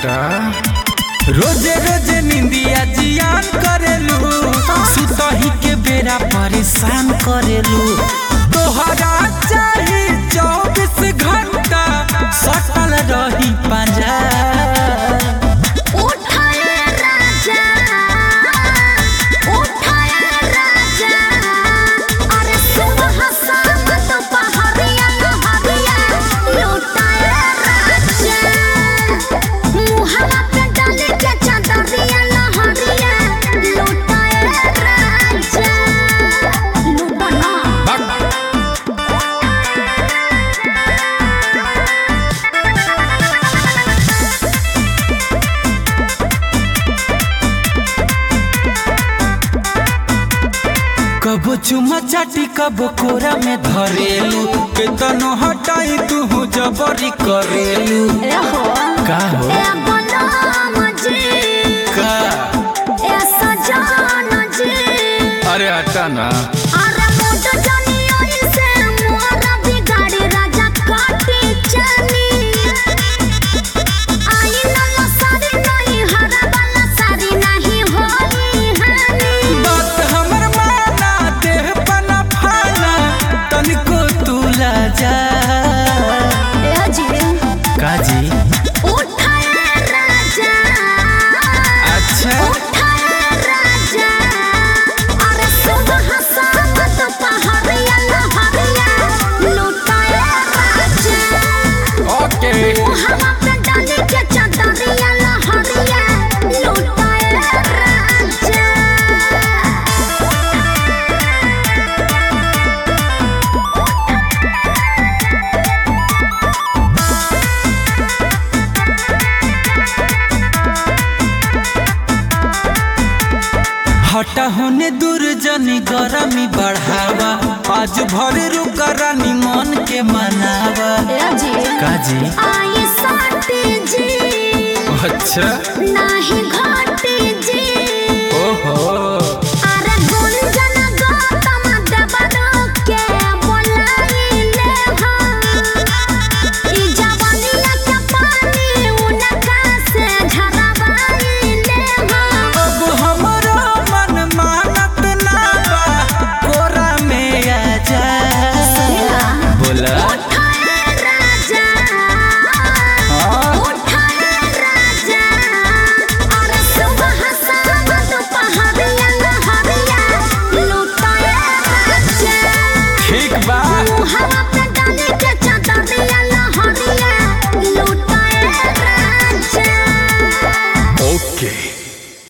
हटा रोजे रोजे निंदिया जियान करेलू सुतही के बेरा परेशान करेलू तोहरा चाही चौबीस घंटा सटल रही पंजा उठाए राजा उठाए राजा अरे सुबह शाम दोपहरिया नहरिया लुटाए राजा मुहवा पे डाले के चादरिया नहरिया लुटाए राजा लुटाना कबो चुमा चाटी कबो कोरा में धरेलू केतनो हटाई तू जबरी करेलू एहो का हो ए बलम जी का ए सजन जी अरे हटा ना अरे मोट जानी ओई से मोरा बिगाड़ी राजा काटी चली आई नल्ला सारी नहीं हरा वाला सारी नहीं होई हानी बात हमर माना देह बना फाना तनिको तू ला जा ए जी काजी उठाए राजा अच्छा उठाए राजा अरे सुबह शाम दोपहरिया नहरिया लुटाए राजा ओके हवा पे डाले के चादरिया लहरिया लुटाए राजा हटा होने दूर जनी गरमी बढ़ावा आज भर रुका रानी मन के मनावा काजी आई साटी जी अच्छा नाही घाटी जी ओहो अरे गुंजन गौतम देवरो के बोलाइले हम ई जवानिया के पानी उनका से झरवाइले हम अब हमारा मन मानत ना बा कोरा में आ जा बोला उठाए राजा हाँ उठाए राजा अरे सुबह शाम दोपहरिया नहरिया लुटाए राजा ठीक बा हवा पे डाले के चादरिया